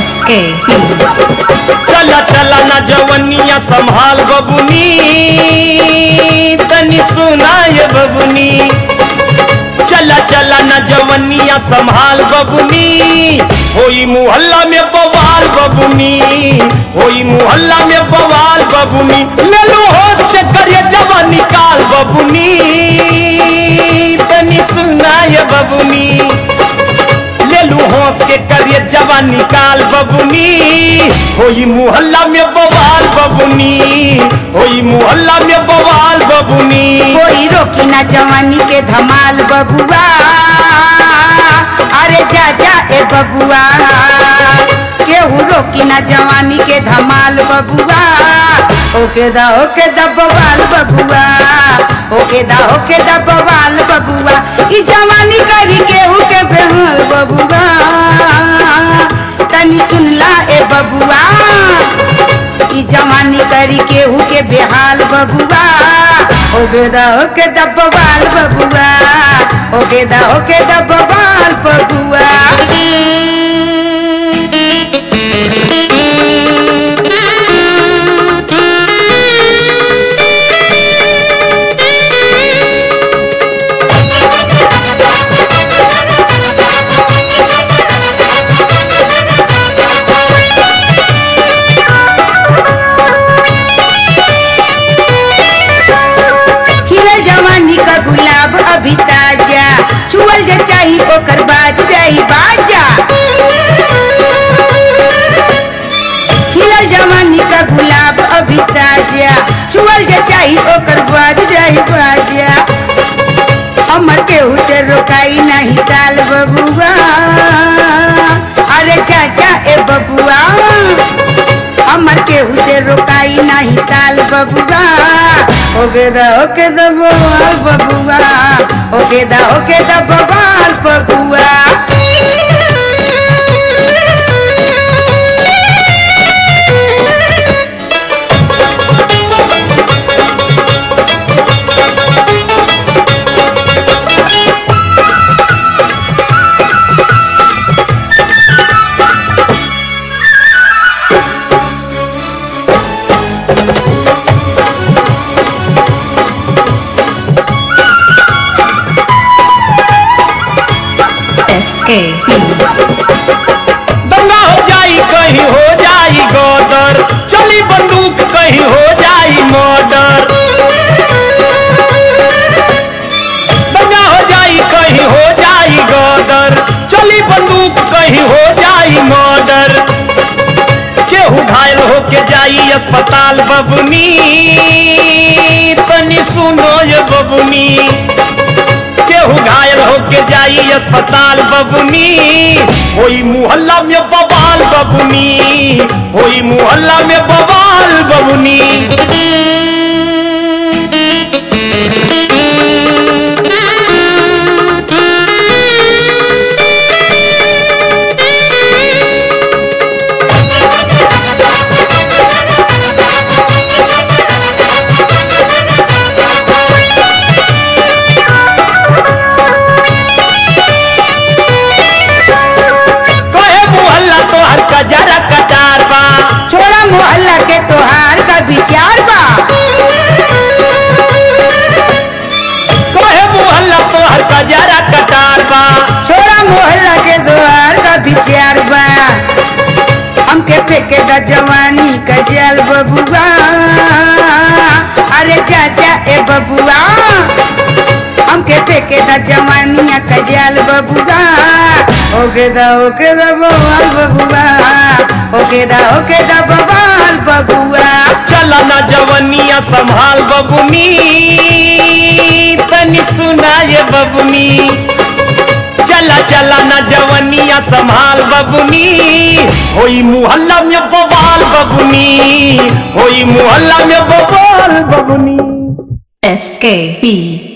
SKP चला चला ना जवनिया संभाल बबुनी तनी सुनाय बबुनी चला चला ना जवनिया संभाल बबुनी होई मुहल्ला में बवाल बबुनी होई मुहल्ला में बवाल बबुनी ले लो होश के करिए जवान निकाल बबुनी तनी सुनाय बबुनी ले लू हंस के करिए जवान निकाल बबुनी होई मुहल्ला में बवाल बबुनी होई मुहल्ला में बवाल बबुनी कोई रोकी ना जवानी के धमाल बबुआ अरे जा जा ए बबुआ केहू रोकी ना जवानी के धमाल बबुआ ओके दा ओके दा बवाल बबुआ ओके दा ओके दा बवाल बबुआ ई जवानी करी केहू के बेहाल बबुआ तनी सुनला ए बबुआ ई जवानी करी केहू के बेहाल बबुआ ओगे दा ओके दा बवाल बबुआ ओगे दा ओके दा बवाल बबुआ खिलल जवानी का गुलाब अभी ताजा छुअल जे चाही ओकर बाज जाई बाजा खिलल जवानी का गुलाब अभी ताजा छुअल जे चाही ओकर बाज जाई बाजा हमर केहू से रोकाई नहीं ताल बबुआ अरे चाचा ए बबुआ हमर केहू से रोकाई नहीं ताल बबुआ ओके दा ओके दा बवाल बबुआ ओके दा ओके दा बवाल बबुआ SKP दंगा हो जाई कहीं हो जाई गोदर चली बंदूक कहीं हो जाई मर्डर दंगा हो जाई कहीं हो जाई गोदर चली बंदूक कहीं हो जाई मर्डर केहू घायल होके जाई अस्पताल बबुनी तनी सुनो ये बबुनी केहू घायल होके जाई अस्पताल बबुनी होई मुहल्ला में बवाल बबुनी होई मुहल्ला में बवाल बबुनी कहे मुहल्ला तोहर कजरा कटार बा छोड़ा मोहल्ला के तोहार का विचार बा कहे मुहल्ला तोहर कजरा कटार बा छोड़ा मोहल्ला के तोहार का विचार बा हमके फेंके दा जवानी का जाल बबुआ अरे चाचा ए बबुआ हमके फेंके दा जवानिया का जाल बबुआ ओके दा ओके दा बवाल बबुआ ओके दा ओके दा बवाल बबुआ चला ना जवनिया संभाल बबुनी तनी सुनाए बबुनी चला चला ना जवनिया संभाल बबुनी होई मुहल्ला में बवाल बबुनी होई मुहल्ला में बवाल बबुनी SKP